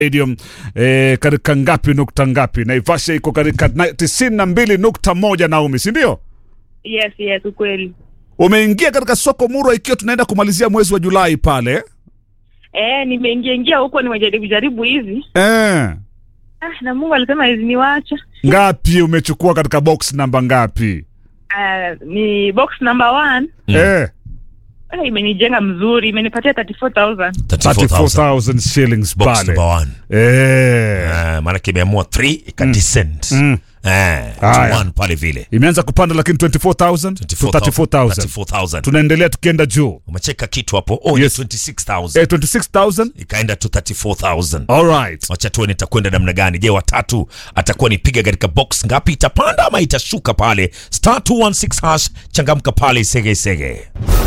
Stadium eh, katika ngapi nukta ngapi? Naivasha iko katika na- tisini na mbili nukta moja Naomi, si ndio? Yes, yes, ukweli. Umeingia katika soko Murwa ikiwa tunaenda kumalizia mwezi wa Julai pale Eh, nimeingia ingia huko nimejaribu jaribu hivi. eh. Ah, na Mungu alisema hizi niwacha. Ngapi umechukua katika box namba ngapi? Ah, ni box number one. Eh, Ah, imenijenga mzuri, imenipatia 34000. 34,000 shillings box pale number one. eh. Ah, maanake imeamua 3 ikadescend Mm. Eh, to Haya. one pale vile Imeanza kupanda lakini 24,000 to 34,000 34,000 tunaendelea tukienda juu umecheka kitu hapo oh, Yes. ni 26000 eh, 26,000 ikaenda to 34000 alright wacha tuone itakwenda namna gani je watatu atakuwa nipiga katika box ngapi itapanda ama itashuka pale star 216 hash changamka pale sege sege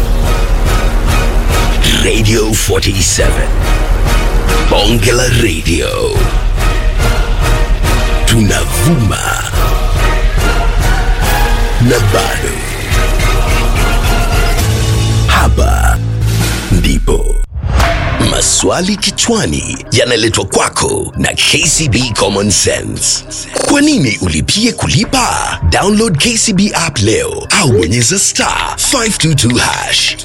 Radio 47. Bongela Radio. Tunavuma. Na bado. Hapa ndipo. Maswali kichwani yanaletwa kwako na KCB Common Sense. Kwa nini ulipie kulipa? Download KCB app leo au bonyeza star 522 hash.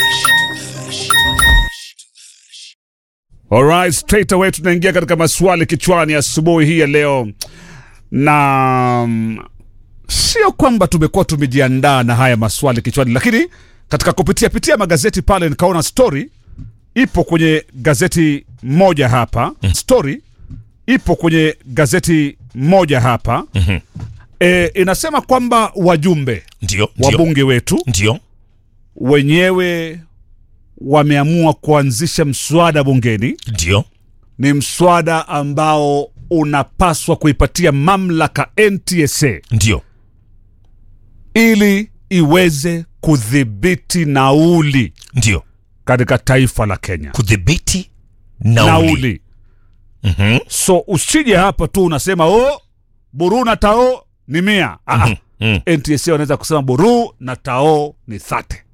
Alright, straight away tunaingia katika maswali kichwani asubuhi hii ya leo, na mm, sio kwamba tumekuwa tumejiandaa na haya maswali kichwani, lakini katika kupitia pitia magazeti pale nikaona story ipo kwenye gazeti moja hapa story ipo kwenye gazeti moja hapa e, inasema kwamba wajumbe ndio ndio wabunge wetu ndio wenyewe wameamua kuanzisha mswada bungeni ndio ni mswada ambao unapaswa kuipatia mamlaka NTSA ndio ili iweze kudhibiti nauli ndio katika taifa la Kenya. kudhibiti nauli, Nauli. Mhm. So usije hapa tu unasema oh, buru na tao ni mia. Ah, ah. Mm. NTSA wanaweza kusema buru na tao ni thate.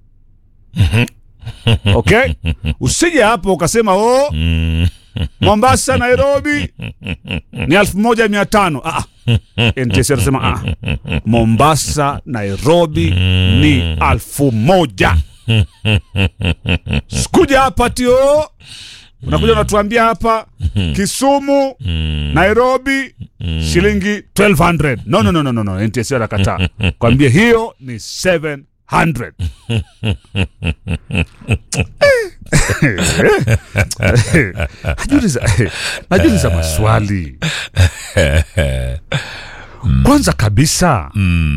Okay? Usije hapo ukasema oh, Mm. Mombasa Nairobi ni elfu moja mia tano. Ah, ah. NTSA anasema ah, Mombasa Nairobi ni elfu moja. Sikuja hapa tio, unakuja unatuambia hapa Kisumu Nairobi shilingi 1200. No, no, no, no, no, no. NTSA anakataa kwambia hiyo ni 700. najiuliza najiuliza maswali kwanza kabisa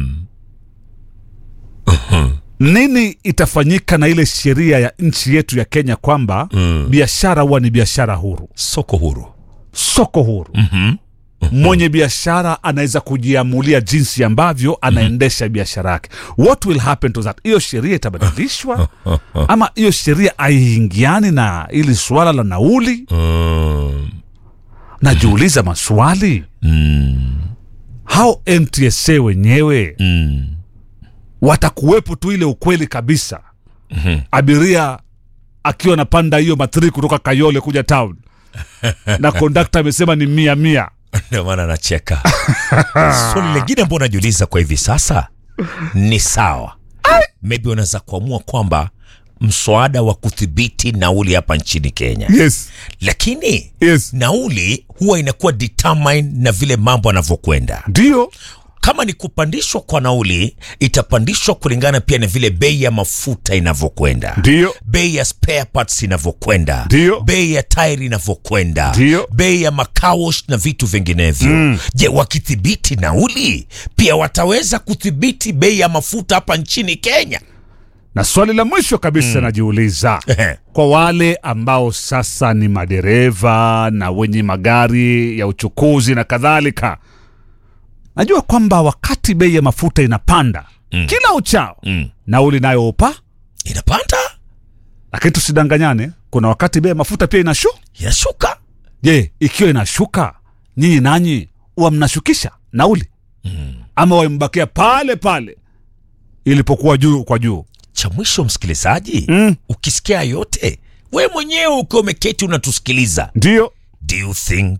nini itafanyika na ile sheria ya nchi yetu ya kenya kwamba biashara huwa ni biashara huru soko huru soko huru mwenye biashara anaweza kujiamulia jinsi ambavyo anaendesha biashara yake what will happen to that hiyo sheria itabadilishwa ama hiyo sheria aiingiani na ili suala la nauli mm. najiuliza maswali Mm. hao ntsa wenyewe Mm. watakuwepo tu ile ukweli kabisa abiria akiwa anapanda hiyo mathiri kutoka kayole kuja town na kondakta amesema ni mia mia ndio maana nacheka swali lingine ambao najiuliza kwa hivi sasa ni sawa maybe unaweza kuamua kwamba mswada wa kudhibiti nauli hapa nchini kenya yes lakini yes nauli huwa inakuwa determine na vile mambo yanavyokwenda ndio kama ni kupandishwa kwa nauli itapandishwa kulingana pia na vile bei ya mafuta inavyokwenda ndio bei ya spare parts inavyokwenda Ndio. bei ya tairi inavyokwenda Ndio. bei ya makaosh na vitu vinginevyo je wakidhibiti nauli pia wataweza kudhibiti bei ya mafuta hapa nchini kenya na swali la mwisho kabisa najiuliza kwa wale ambao sasa ni madereva na wenye magari ya uchukuzi na kadhalika najua kwamba wakati bei ya mafuta inapanda mm. kila uchao Mm. nauli nayo upa inapanda lakini tusidanganyane kuna wakati bei ya mafuta pia inashu inashuka je ikiwa inashuka nyinyi nanyi huwa mnashukisha nauli mm. ama wambakia pale pale ilipokuwa juu kwa juu cha mwisho msikilizaji Mm. ukisikia yote we mwenyewe ukiwa umeketi unatusikiliza ndio Do you think